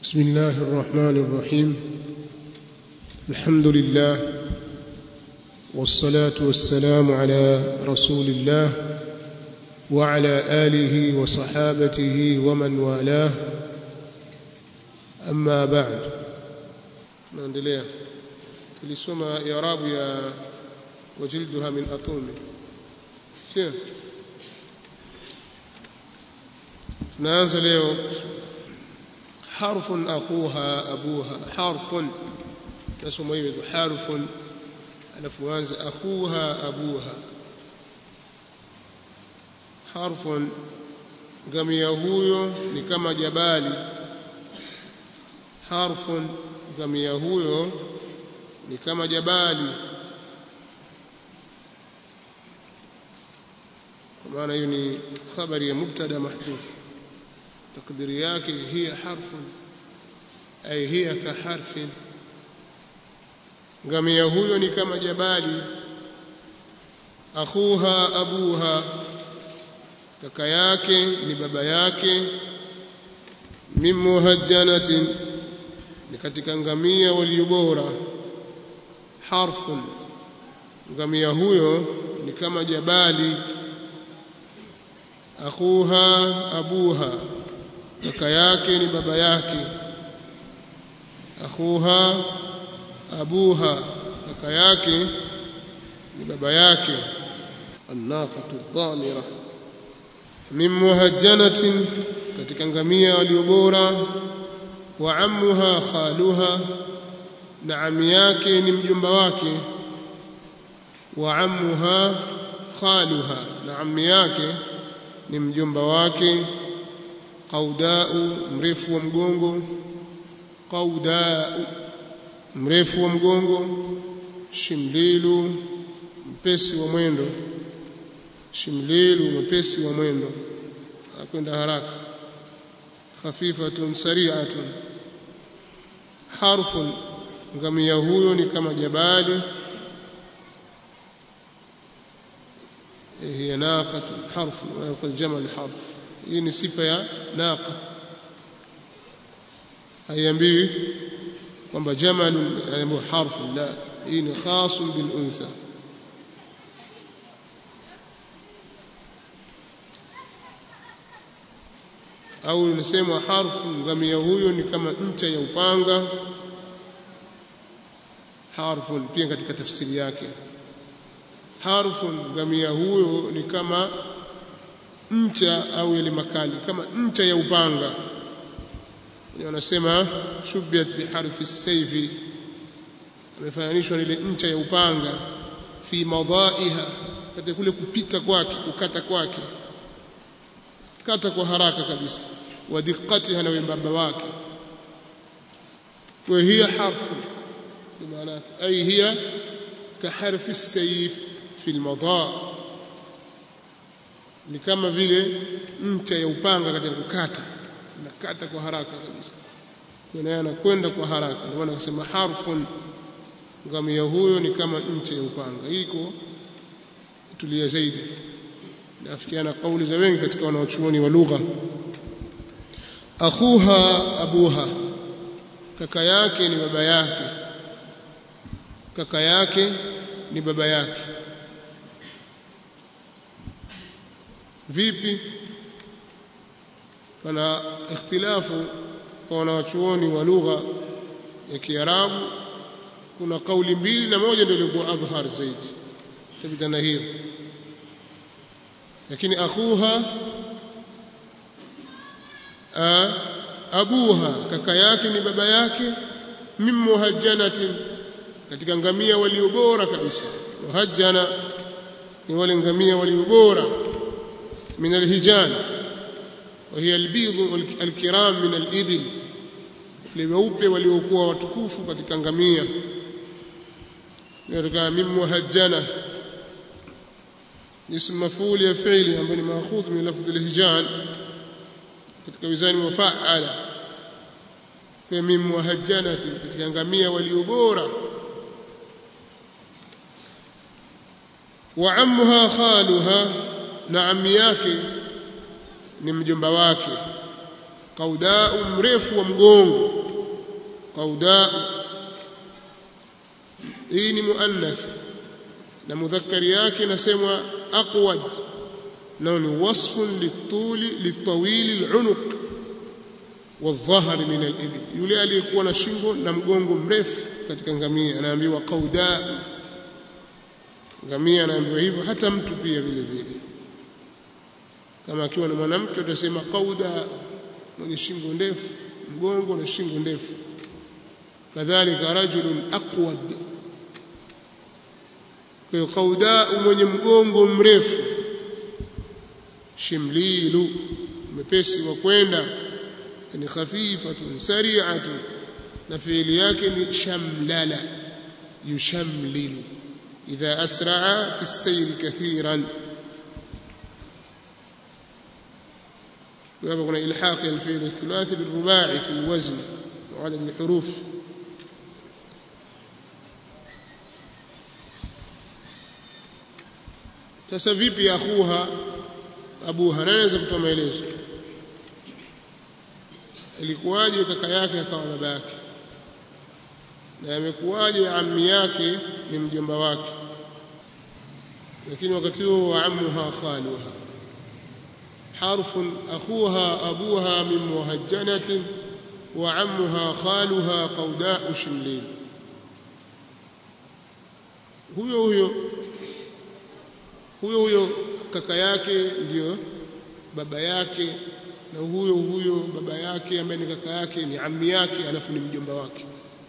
بسم الله الرحمن الرحيم الحمد لله والصلاة والسلام على رسول الله وعلى آله وصحابته ومن والاه أما بعد naendelea tulisoma irabu ya wajilduha min atumi sio tunaanza leo harfun akhuha abuha harfun nasoma hiyo harfun alafu anza akhuha abuha harfun ngamia huyo ni kama jabali harfun ngamia huyo ni kama jabali kwa maana hiyo ni khabari ya mubtada mahdhuf takdiri yake hiya harfun ay hiya ka harfin ngamia huyo ni kama jabali akhuha abuha kaka yake ni baba yake min muhajjanatin ni katika ngamia walio bora harfun ngamia huyo ni kama jabali akhuha abuha kaka yake ni baba yake akhuha abuha kaka yake ni baba yake annaqatu dhamira min muhajjanatin katika ngamia walio bora wa ammuha khaluha na ami yake ni mjomba wake wa ammuha khaluha na ami yake ni mjomba wake qaudau mrefu wa mgongo qaudau mrefu wa mgongo shimlilu mpesi wa mwendo shimlilu mpesi wa mwendo akwenda haraka khafifatun sari'atun harfun ngamia huyo ni kama jabali هي ناقة حرف ويقول الجمل حرف hii ni sifa ya naqa haiambiwi kwamba jamalun anaambiwa harfu la hii ni khasun bil untha au inasema harfu ngamia huyo ni kama ncha ya upanga harfun pia katika tafsiri yake harfun ngamia huyo ni kama ncha au yale makali kama ncha ya upanga wanasema shubiat biharfi saifi amefananishwa ile ncha ya upanga fi madaiha katika kule kupita kwake kukata kwake kata kwa haraka kabisa wa diqqatiha na wembamba wake wa hiya harfu maana ay hiya ka harfi as-sayf fi al-madaa ni kama vile ncha ya upanga katika kukata nakata kwa haraka kabisa kwa anakwenda kwa haraka ndio maana kusema harfun ngamia huyo ni kama ncha ya upanga iko tulia zaidi nafikiana kauli za wengi katika wanaochuoni wa lugha akhuha abuha kaka yake ni baba yake kaka yake ni baba yake vipi pana ikhtilafu kwa wanawachuoni wa lugha ya Kiarabu kuna kauli mbili na moja ndio ilikuwa adhhar zaidi tabitana hiyo lakini akhuha a, abuha kaka yake ni baba yake min muhajjanatin katika ngamia walio bora kabisa muhajjana ni wale ngamia walio bora من الهجان وهي البيض الكرام من الإبل لوeupe waliokuwa watukufu katika ngamia ndio min muhajjana اسم مفعول ya fi'li ambayo ni maakhudh min lafdh al-hijan katika wizani mufa'ala kwa min muhajjanati katika ngamia walio bora wa ammuha khaluha na ami yake ni mjomba wake qaudau mrefu wa mgongo qaudau hii ni muannath na mudhakkari yake inasemwa aqwad nao ni wasfun lituli litawili alunuq والظهر من الإبل yule aliyekuwa na shingo na mgongo mrefu katika ngamia anaambiwa qauda ngamia anaambiwa hivyo hata mtu pia vile vile kama akiwa na mwanamke utasema qauda mwenye shingo ndefu mgongo na shingo ndefu kadhalika rajulun aqwad kwa hiyo qauda mwenye mgongo mrefu shimlilu mepesi wa kwenda ni khafifatun sari'atun na fiili yake ni shamlala yushamlilu idha asra'a fi as-sayr kathiran hapa kuna ilhaq al-fi'l ath-thulathi bil-ruba'i fi al-wazn wa 'adad al-huruf sasa vipi akhuha abuha anaweza kutoa maelezo ilikuwaje kaka yake akawa baba yake na amekuwaje ammi yake ni mjomba wake lakini wakati huo wa ammuha khaluha harfun akhuha abuha min muhajjanatin wa ammuha khaluha qaudau shimlin huyo huyo huyo huyo kaka yake ndiyo baba yake na huyo huyo baba yake ambaye ni kaka yake ni ammi yake alafu ni mjomba wake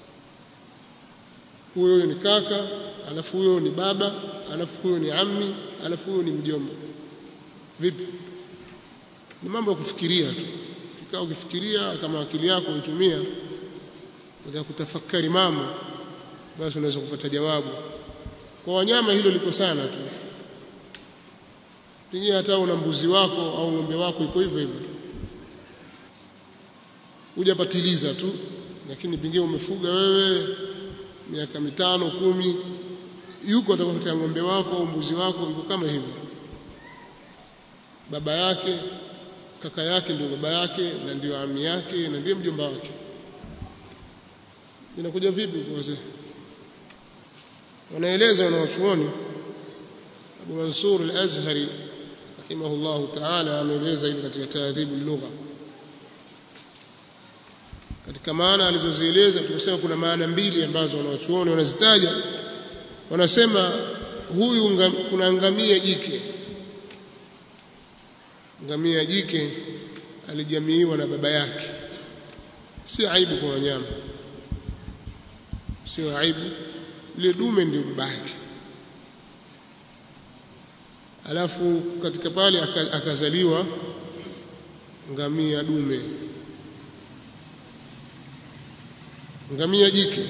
huyo ni kaka alafu huyo ni baba alafu huyo ni ammi alafu huyo ni mjomba vipi ni mambo ya kufikiria tu kikaa ukifikiria kama akili yako uitumia unataka kutafakari mambo basi unaweza kupata jawabu kwa wanyama hilo liko sana tu pengine hata una mbuzi wako au ng'ombe wako iko hivyo hivyo hujapatiliza tu lakini pengine umefuga wewe miaka mitano kumi yuko atakapotea ng'ombe wako au mbuzi wako yuko kama hivyo baba yake kaka yake ndio baba yake na ndio ami yake na ndiye mjomba wake inakuja vipi kwa wazee wanaeleza wanawachuoni Abu Mansur al-Azhari rahimahullahu ta'ala ameeleza hivi katika taadhibu lugha katika maana alizozieleza tumesema kuna maana mbili ambazo wanawachuoni wanazitaja wanasema huyu ngam, kuna ngamia jike ngamia jike alijamiiwa na baba yake si aibu kwa wanyama sio aibu ile dume ndio baba yake alafu katika pale akazaliwa ngamia dume ngamia jike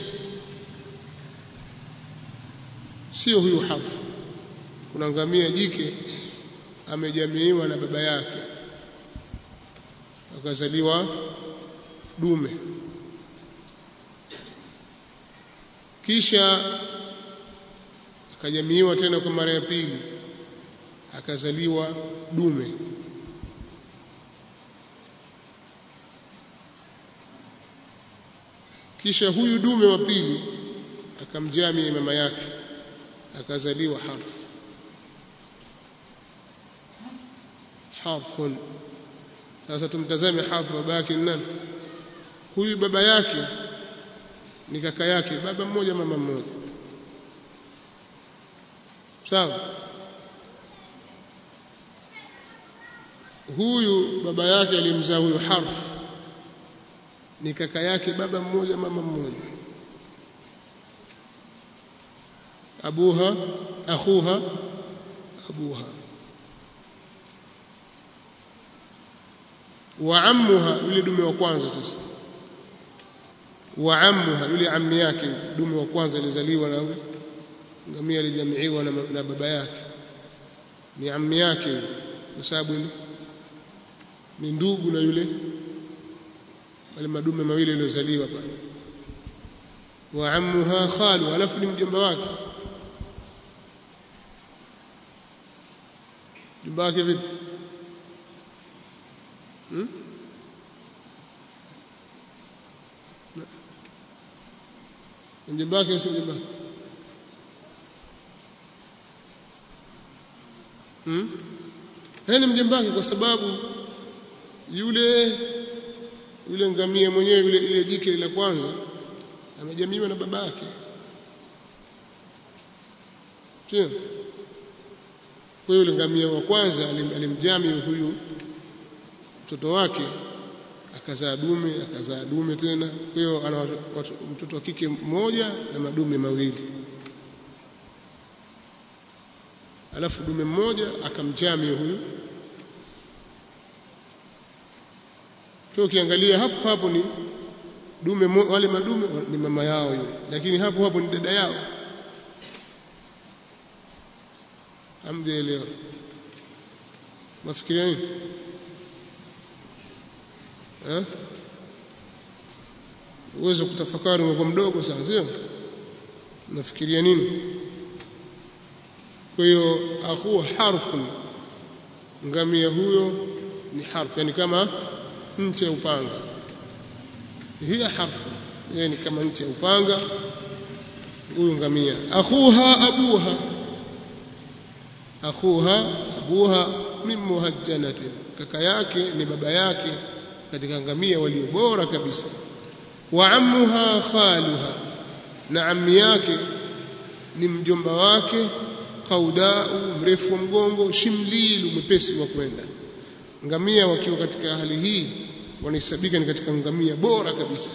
sio huyu hafu kuna ngamia jike amejamiiwa na baba yake akazaliwa dume kisha akajamiiwa tena kwa mara ya pili akazaliwa dume kisha huyu dume wa pili akamjamia mama yake akazaliwa harfu harfun sasa tumtazame harfu baba yake nani huyu baba yake ni kaka yake baba mmoja mama mmoja sawa huyu baba yake alimzaa huyu harfu ni kaka yake baba mmoja mama mmoja abuha akhuha abuha wa ammuha yule dume wa kwanza sasa wa ammuha yule ammi yake dume wa kwanza alizaliwa na ngamia alijamiiwa na, na baba yake ni ammi yake kwa sababu ni, ni ndugu na yule wale madume mawili yaliyozaliwa pale wa ammuha khalu alafu ni mjomba wake mjomba wake vipi hmm? mjomba wake si mjomba hmm? ni mjomba wake kwa sababu yule yule ngamia mwenyewe yule ile jike la kwanza amejamiwa na babake sio kwa yule ngamia wa kwanza alimjami huyu mtoto wake akazaa dume akazaa dume tena kwa hiyo ana mtoto wa kike mmoja na madume mawili alafu dume mmoja akamjami huyu kwa ukiangalia hapo hapo ni dume wale madume ni mama yao yule lakini hapo hapo ni dada yao hamjaelewa mafikiria nini eh uwezo kutafakari umekuwa mdogo sana sio nafikiria nini kwa hiyo akhu harfu ngamia huyo ni harfu yani kama ncha ya upanga hiya harfu yeye ni kama ncha ya upanga huyu ngamia akhuha abuha akhuha abuha min muhajjanatin kaka yake ni baba yake katika ngamia walio bora kabisa wa ammuha khaluha na ammi yake ni mjomba wake qaudau mrefu wa mgongo shimlilu mwepesi wa kwenda ngamia wakiwa katika hali hii wanahesabika ni katika ngamia bora kabisa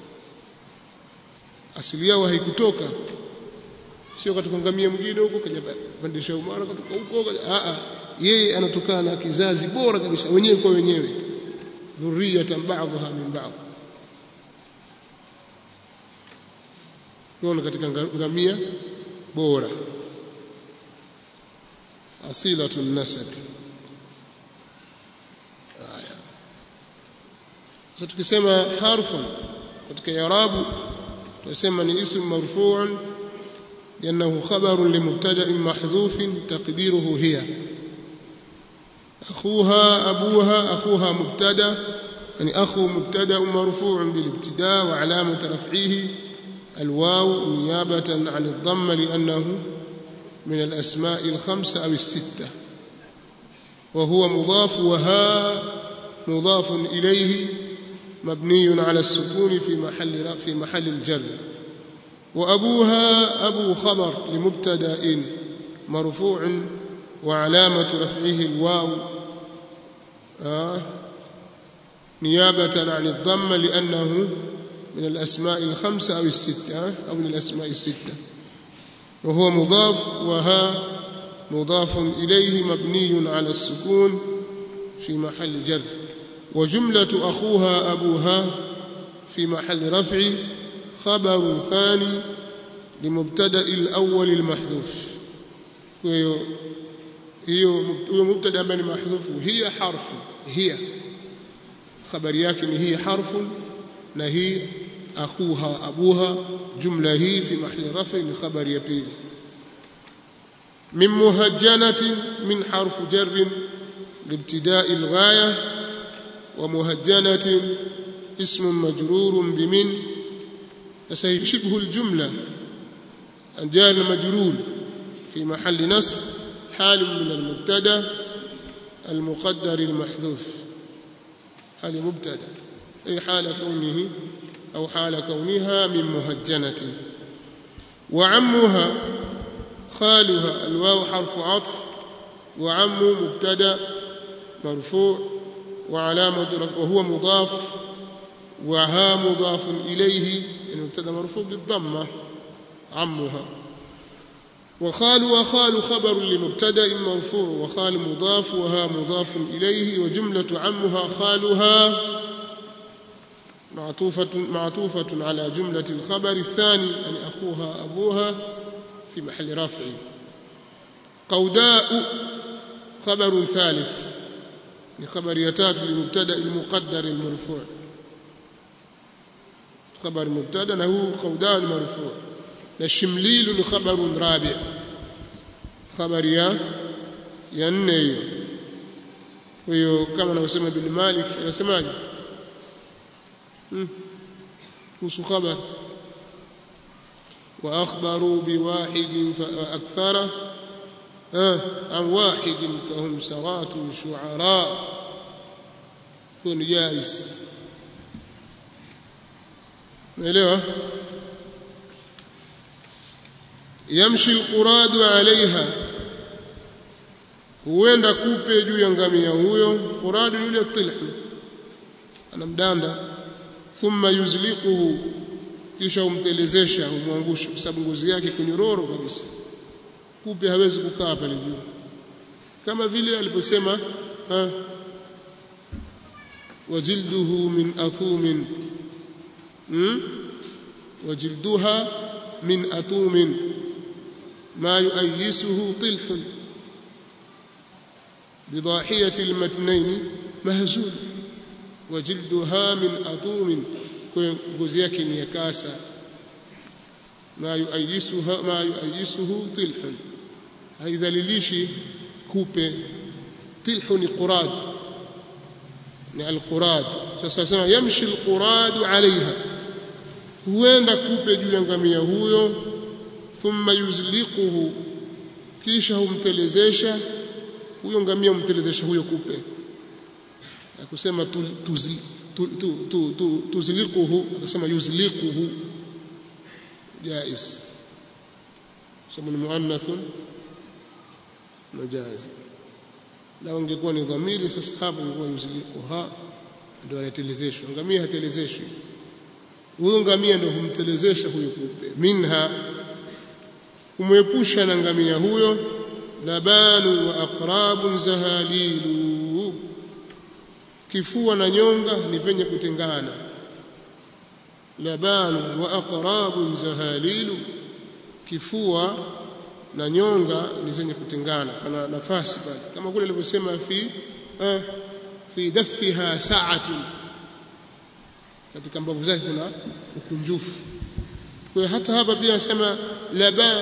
asili yao haikutoka sio katika ngamia mwingine huko kaja pandisha umara kutoka huko a a yeye anatokana na kizazi bora kabisa wenyewe kwa wenyewe dhurriyatan ba'dha min ba'd kwa katika ngamia bora asilatun nasab haya sasa tukisema harfun katika i'rabu tunasema ni ism marfu'un لأنه خبر لمبتدأ محذوف تقديره هي أخوها أبوها أخوها مبتدأ يعني أخو مبتدأ مرفوع بالابتداء وعلامة رفعه الواو نيابة عن الضم لأنه من الأسماء الخمسة أو الستة وهو مضاف وها مضاف إليه مبني على السكون في محل في محل الجر وأبوها أبو خبر لمبتدأ مرفوع وعلامة رفعه الواو آه نيابة عن الضم لأنه من الأسماء الخمسة أو الستة أو من الأسماء الستة وهو مضاف وها مضاف إليه مبني على السكون في محل جر وجملة أخوها أبوها في محل رفع خبر ثاني لمبتدا الاول المحذوف hiyo hiyo mubtada ambaye ni mahdhufu hiya harfu hiya khabari yake ni hiya harfu na hii akhuha abuha jumla hii fi mahli rafi ni khabari ya pili min muhajjanati min harfu jar لابتداء الغايه ومهجنه اسم مجرور بمن sasa shibhu aljumla jar majrur fi mahall nasb hal min almubtada المقدر المحذوف هل مبتدا أي حال كونه أو حال كونها من مهجنة وعمها خالها الواو حرف عطف وعم مبتدا مرفوع وعلامة رفع وهو مضاف وها مضاف إليه المبتدا مرفوع بالضمة عمها وخال وخال خبر لمبتدا مرفوع وخال مضاف وها مضاف إليه وجملة عمها خالها معطوفة معطوفة على جملة الخبر الثاني يعني أخوها أبوها في محل رفع قوداء خبر ثالث لخبر يتات للمبتدا المقدر المرفوع خبر مبتدا له قوداء مرفوع الشمليل خبر رابع خبر يا ya nne hiyo kwa hiyo kama anavyosema ibn Malik anasemaje hmm. kuhusu khabar واخبروا بواحد فاكثر عن واحد كهم سوات شعراء كن جائز umeelewa yamshi alquradu alaiha huenda kupe juu ya ngamia huyo quradu yule tilhu anamdanda thumma yuzliquhu kisha umtelezesha umwangusha kwa sababu ngozi yake kunyororo kabisa kupe hawezi kukaa pale juu kama vile aliposema wajilduhu min athumin hmm? wajilduha min atumin ma yuayisuhu tilhun بضاحية المتنين مهزول وجلدها من أطوم ngozi yake ni ya kasa ma yuayisuha ma yuayisuhu tilhun haidhalilishi kupe tilhu ni qurad ni alqurad sasa sema yamshi alqurad alaiha huenda kupe juu ya ngamia huyo thumma yuzliquhu kisha humtelezesha huyo ngamia humtelezesha huyo kupe akusema tuzli tuzliquhu akasema yuzliquhu jaiz sababu ni muannathun majaz la ungekuwa ni dhamiri sasa hapo ingekuwa yuzliquha ndio anatelezeshwa ngamia hatelezeshwi huyo ngamia ndio humtelezesha huyo kupe minha kumwepusha na ngamia huyo labanu wa aqrabun zahalilu kifua na nyonga ni venye kutengana labanu wa aqrabun zahalilu kifua na nyonga ni zenye kutengana pana nafasi pale kama kule alivyosema fi eh, fi daffiha sa'atun katika mbavu zake kuna ukunjufu kwa hata hapa pia anasema laban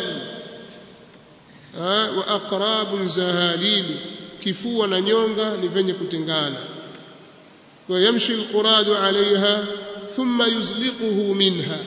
wa aqrabun zahalilu kifua na nyonga ni venye kutengana ويمشي القراد عليها ثم يزلقه منها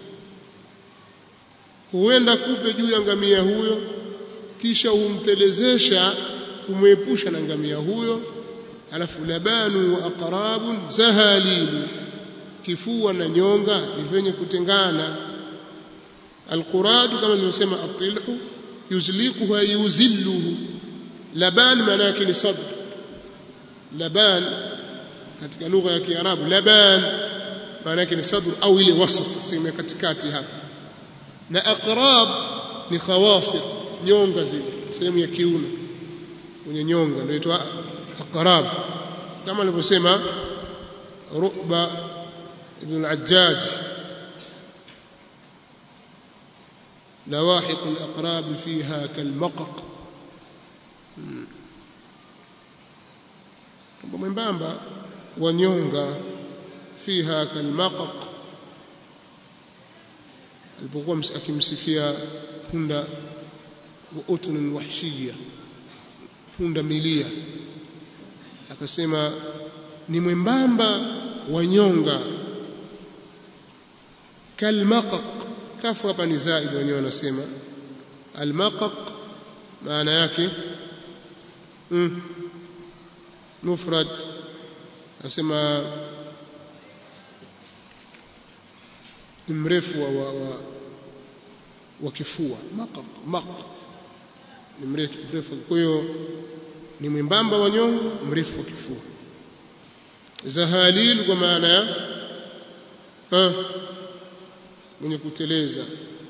huenda kupe juu ya ngamia huyo kisha humtelezesha kumwepusha na ngamia huyo alafu labanu wa aqrabun zahalilu kifua na nyonga ni vyenye kutengana alquradu kama nilivyosema atilhu yuzliquhu ay yuzilluhu laban maana yake ni sadr laban katika lugha ya Kiarabu laban maana yake ni sadr au ile wasat sehemu ya katikati hapa na aqrab ni khawasir nyonga zile sehemu ya kiuno kwenye nyonga ndio inaitwa aqrab kama alivyosema Ruba ibn al-Ajjaj لواحق الأقراب فيها كالمقق mwembamba wanyonga fiha kalmaqaq alipokuwa akimsifia punda wa utun wahshiya punda milia akasema ni mwembamba wanyonga kalmaqaq kafu hapa ni zaid wenyewe wanasema almaqaq maana yake mm, mufrad anasema ni mrefu wa, wa, wa, wa kifua maqaq maq ni mrefu mrefu kwa hiyo ni mwembamba wa nyongo mrefu wa kifua zahalil kwa maana ya ha mwenye kuteleza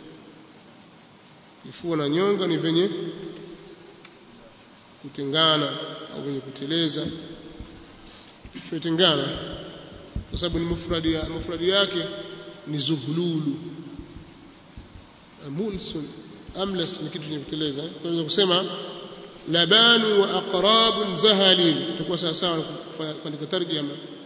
kifua na nyonga ni venye kutengana au venye kuteleza kutengana kwa sababu ni mufradi ya mufradi yake ni zuhlulu mulsun amlas ni kitu chenye kuteleza kwa hiyo kusema labanu wa aqrabun zahalil itakuwa sawa sawa kuandika tarjama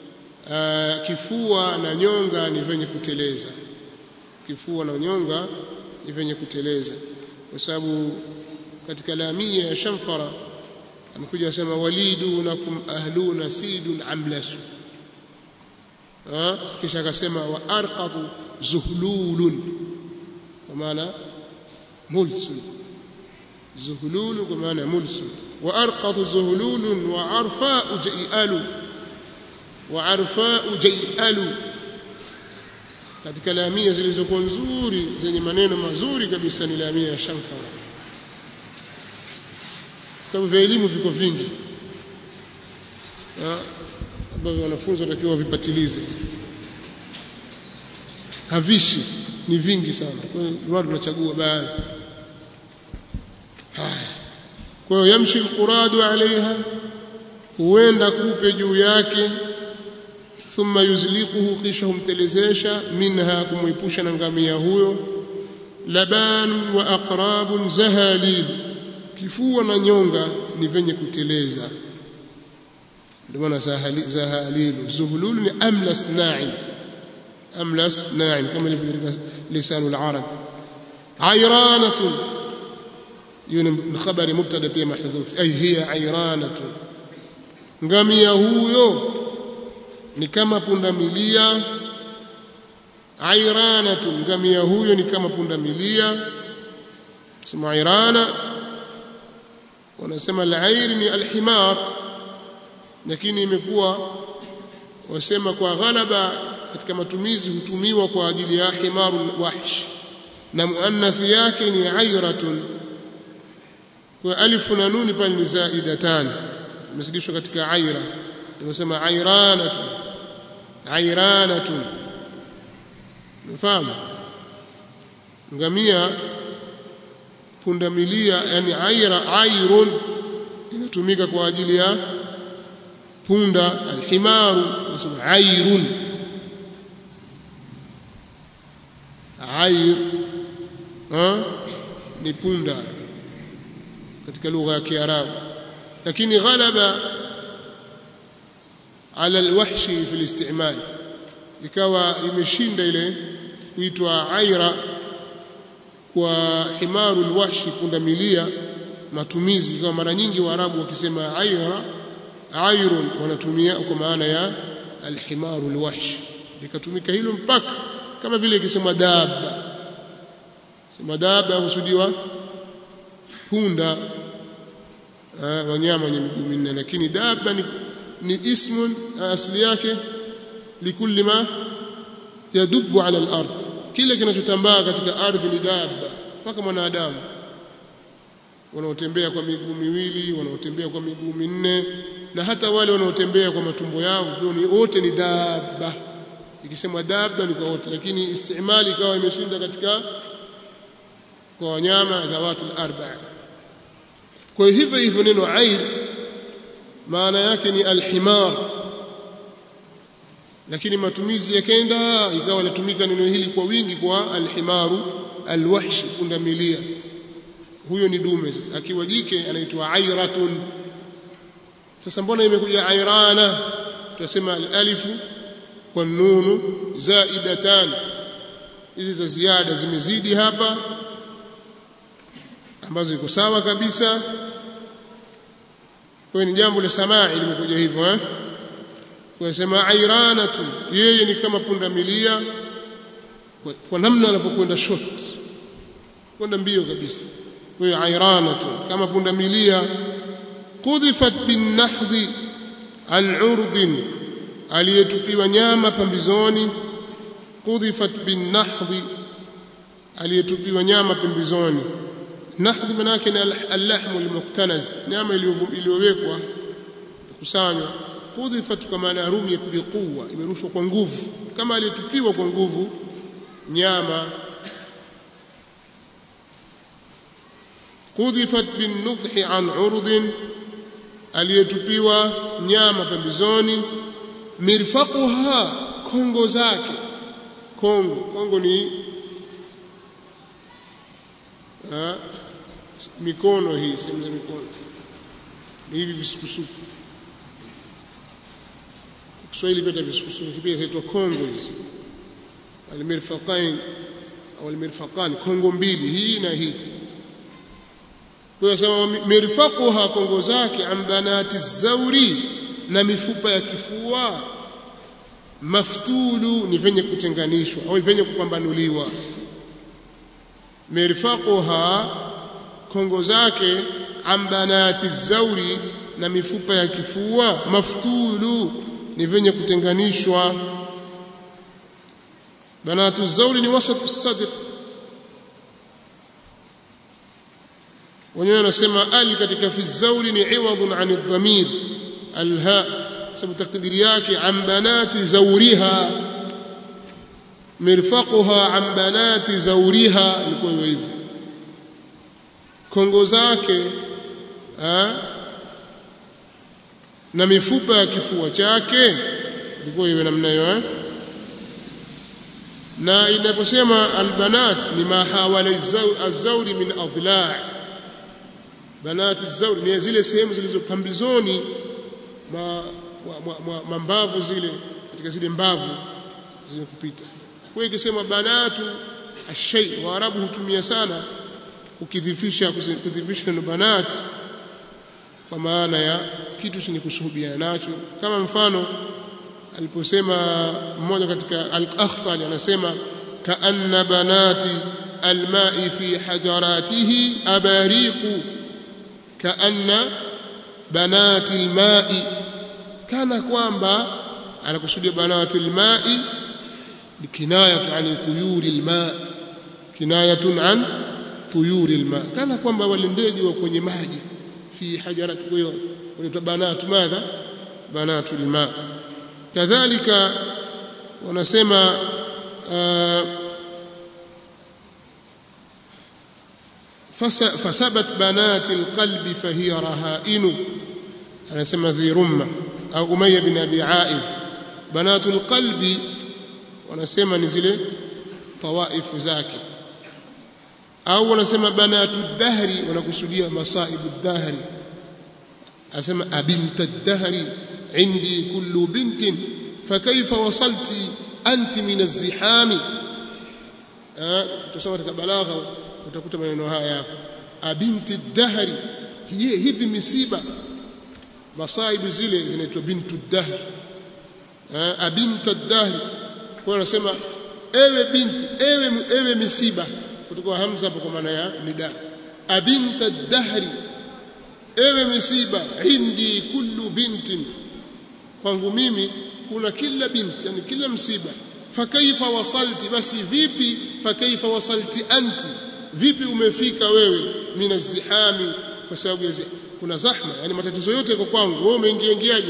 kifua na nyonga ni venye kuteleza kifua na nyonga ni venye kuteleza kwa sababu katika lamia ya shamfara amekuja asema walidunakum ahluna sidun amlasu kisha akasema wa arqatu zuhlulun kwa maana mulsul zuhlulun kwa maana mulsul wa arqatu zuhlulun wa arfa'u jai'alu wa arfa'u jai'alu katika lamia zilizokuwa nzuri zenye maneno mazuri kabisa ni lamia ya shamfara vitabu vya elimu viko vingi ambavyo wanafunzi watakiwa wavipatilize havishi ni vingi sana kwa hiyo watu tunachagua baadhi haya kwa hiyo yamshi alquradu alaiha huenda kupe juu yake thumma yuzliquhu kisha humtelezesha minha kumwepusha na ngamia huyo laban wa aqrabun zahalil kifua na nyonga ni venye kuteleza ndio maana zahalilu zuhulul ni amlas na'im amlas na'im kama ilivyo katika lisanul arab ayranatun hiyo ni khabari mubtada pia mahdhuf ay hiya ayranatun ngamia huyo ni kama punda milia ayranatun ngamia huyo ni kama punda milia sema ayrana wanasema al-ayr ni al-himar lakini imekuwa wasema kwa ghalaba katika matumizi hutumiwa kwa ajili ya himarul wahsh na muannathi yake ni ayratun kwa alifu na nuni pale ni zaidatan imezidishwa katika ayra tunasema ayranatun ayranatun unafahamu ngamia pundamilia yani ayra ayrun inatumika kwa ajili ya punda alhimaru nasema ayrun ayr ha ni punda katika lugha ya Kiarabu lakini ghalaba ala alwahshi fi alistimal ikawa imeshinda ile kuitwa aira kwa himaru alwahshi punda milia matumizi kama mara nyingi waarabu wakisema aira airun wanatumia kwa maana ya alhimaru alwahshi likatumika hilo mpaka kama vile ikisema dabba sema dabba husudiwa punda wanyama wenye miguu minne lakini dabba ni, ni ismun asili yake likulli ma yadubu ala al-ard kile kinachotambaa katika ardhi ni dabba mpaka mwanadamu wanaotembea kwa miguu miwili wanaotembea kwa miguu minne na hata wale wanaotembea kwa matumbo yao ni wote ni dabba ikisema dabba ni kwa wote lakini istimali ikawa imeshinda katika kwa wanyama dhawatul arba'a kwa hivyo hivyo neno air maana yake ni alhimar lakini matumizi yakenda ikawa latumika neno hili kwa wingi kwa alhimaru alwahshi punda milia huyo ni dume sasa akiwa jike anaitwa airatun sasa mbona imekuja airana tunasema alalifu kwa nunu zaidatan hizi za ziada zimezidi hapa ambazo iko sawa kabisa kwa ni jambo la samai limekuja hivyo eh kwa sema airanatu yeye ni kama punda milia kwa, kwa namna anapokwenda short kwenda mbio kabisa kwa hiyo airanatu kama punda milia qudhifat bin nahdhi an urdin aliyetupiwa nyama pambizoni qudhifat bin nahdhi aliyetupiwa nyama pembezoni nahdhi maana yake ni al-lahmu al-muktanaz nyama iliyowekwa kusanywa qudhifat kama na rumiyat biquwa imerushwa kwa nguvu kama aliyetupiwa kwa nguvu nyama qudhifat bin nudhi an urdin aliyetupiwa nyama pembezoni mirfaquha kongo zake kongo kongo ni ha, mikono hii sehemu za mikono ni hivi visukusuku Kiswahili pia visukusuku pia inaitwa kongo hizi almirfaqain au almirfaqan kongo mbili hii na hii kwa sababu mirfaquha kongo zake ambanati zauri na mifupa ya kifua maftulu ni venye kutenganishwa au venye kupambanuliwa mirfaquha kongo zake ambanati zauri na mifupa ya kifua maftulu ni venye kutenganishwa banatu zauri ni wasatu sadr wenyewe wanasema al katika fi zauri ni iwadun an ad-damir alha sababu takdiri yake an banati zauriha mirfaquha an banati zauriha ilikuwa hivyo kongo zake na mifupa ya kifua chake ilikuwa iwe namna hiyo eh na inaposema albanat ni ma hawala az-zawri min adla' banat az-zawri ni zile sehemu zilizo pambizoni ma mambavu zile katika zile mbavu zenye kupita kwa hiyo ikisema banatu ashay waarabu hutumia sana kukidhifisha kudhifisha neno banat kwa maana ya kitu chenye kusuhubiana nacho kama mfano aliposema mmoja katika al-Akhtali anasema kaanna banati almai fi hajaratihi abariqu kaanna banati almai kana kwamba anakusudia banati almai kinayatu an tuyuri alma kinayatun an tuyuri alma kana kwamba wale ndege wa kwenye maji fi hajarati kwa hiyo wanaitwa banatu madha banatu alma kadhalika wanasema fasabat banati alqalbi fahiya rahainu anasema dhi rumma au umayya bin abi aif banatu alqalbi wanasema ni zile tawaifu zake au wanasema banatu dahri wanakusudia masaibu dahri asema abinta dahri عندي كل بنت فكيف وصلت أنت من الزحام tusoma katika balagha utakuta maneno haya hapo abinti dahri hivi misiba masaibu zile zinaitwa bintu dahr abinta dahri kwa anasema ewe binti ewe ewe misiba kutoka hamza hapo kwa maana ya nida abinta dahri ewe misiba indi kullu bintin kwangu mimi kuna kila binti yani kila msiba fakaifa wasalti basi vipi fakaifa wasalti anti vipi umefika wewe mina zihami kwa sababu ya kuna zahma yani matatizo yote yako kwangu wewe umeingia ingiaje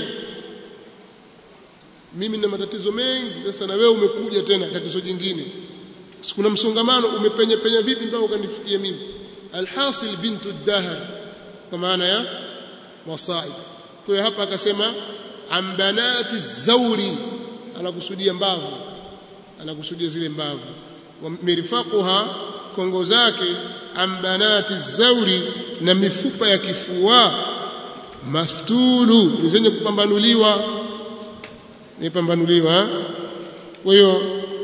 mimi na matatizo mengi sasa na wewe umekuja tena tatizo jingine kuna msongamano umepenya penya vipi mpaka ukanifikia mimi alhasil bintu dahr kwa maana ya wasaib kwa hiyo hapa akasema ambanati zauri anakusudia mbavu anakusudia zile mbavu mirfaquha kongo zake ambanati zauri na mifupa ya kifua maftulu ni zenye kupambanuliwa nipambanuliwa kwa hiyo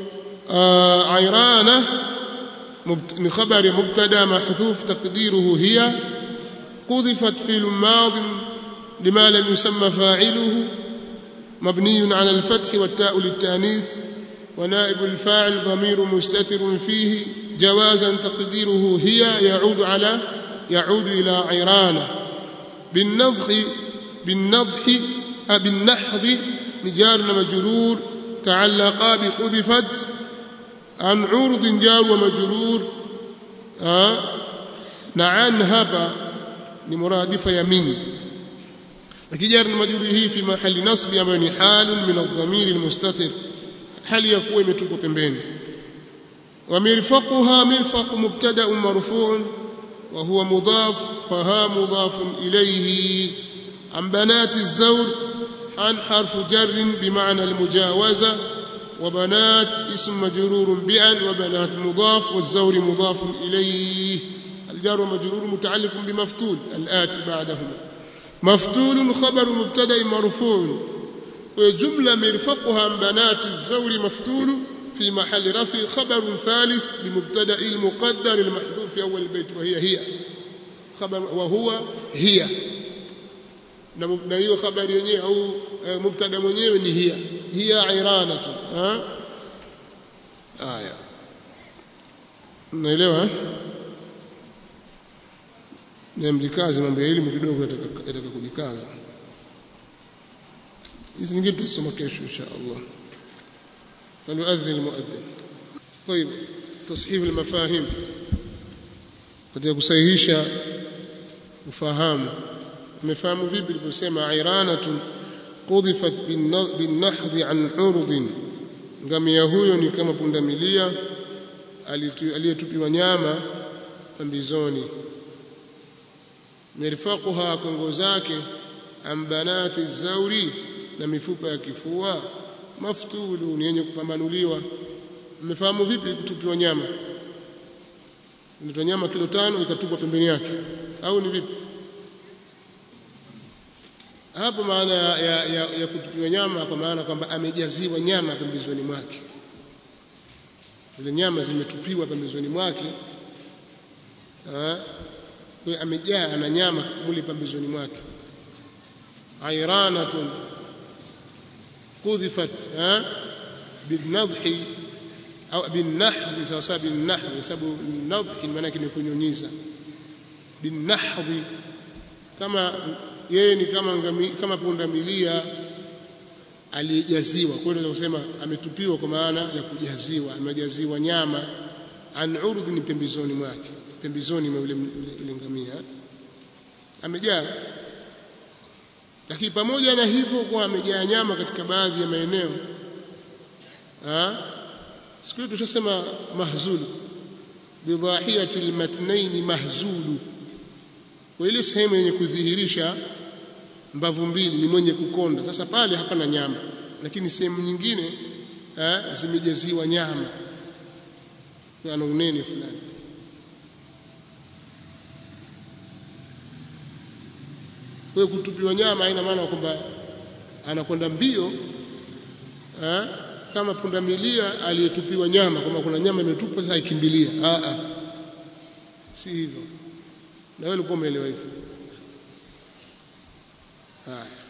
airana ni khabari mubtada mahdhuf taqdiruhu hiya قذفت في الماضي لما لم يسمى فاعله مبني على الفتح والتاء للتانيث ونائب الفاعل ضمير مستتر فيه جوازا تقديره هي يعود على يعود إلى عرانة بالنضح بالنضح بالنحض نجار مجرور تعلقا بقذفت عن عرض جار ومجرور آه نعن هبا لمرادف يمين لكجار المجرور هي في محل نصب ambayo ni halun min adh-dhamir al-mustatir hali ya kuwa imetupwa pembeni ومرفقها مرفق مبتدا مرفوع وهو مضاف فها مضاف إليه عن بنات الزور عن حرف جر بمعنى المجاوزة وبنات اسم مجرور بعن وبنات مضاف والزور مضاف إليه الجار مجرور متعلق بمفتول الآتي بعدهما مفتول خبر مبتدا مرفوع وجملة مرفقها عن بنات الزور مفتول في محل رفع خبر ثالث لمبتدا المقدر المحذوف في اول البيت وهي هي خبر وهو هي na hiyo habari yenyewe au mubtada mwenyewe ni hiya hiya iranatu ha aya naelewa na mjikaze mambo ya elimu kidogo yataka kujikaza hizi nyingine tutasoma kesho insha Allah فليؤذن المؤذن طيب تصحيح المفاهيم katika kusahihisha ufahamu umefahamu vipi niliposema iranatun qudhifat binnahdhi an urdin ngamia huyo ni kama pundamilia aliyetupiwa nyama pambizoni mirfaquha kongo zake ambanati zauri na mifupa ya kifua maftulu ni yenye kupambanuliwa mmefahamu vipi kutupiwa nyama ndio nyama kilo tano ikatupwa pembeni yake au ni vipi hapo maana ya, ya, ya, ya kutupiwa nyama kwa maana kwamba amejaziwa nyama pembezoni mwake zile nyama zimetupiwa pembezoni mwake kwa amejaa ana nyama muli pembezoni mwake airanatun qudhifat binadhi au binahdhi sawa sawa binahdhi sababu nadhi maana yake ni kunyunyiza binahdhi kama yeye ni kama ngami, kama punda milia aliyejaziwa kwa hiyo kusema ametupiwa kwa maana ya kujaziwa amejaziwa nyama an urd ni pembezoni mwake pembezoni mwa yule ngamia amejaa lakini pamoja na hivyo kwa amejaa nyama katika baadhi ya maeneo siku hiyo tushasema mahzulu bidhahiyati almatnaini mahzulu kwa ile sehemu yenye kudhihirisha mbavu mbili ni mwenye kukonda sasa pale hapana nyama lakini sehemu nyingine zimejaziwa nyama ana unene fulani kwa kutupiwa nyama haina maana kwamba anakwenda mbio ha? kama pundamilia aliyetupiwa nyama kwamba kuna nyama imetupwa sasa ikimbilia a a si hivyo na wewe ulikuwa umeelewa hivyo haya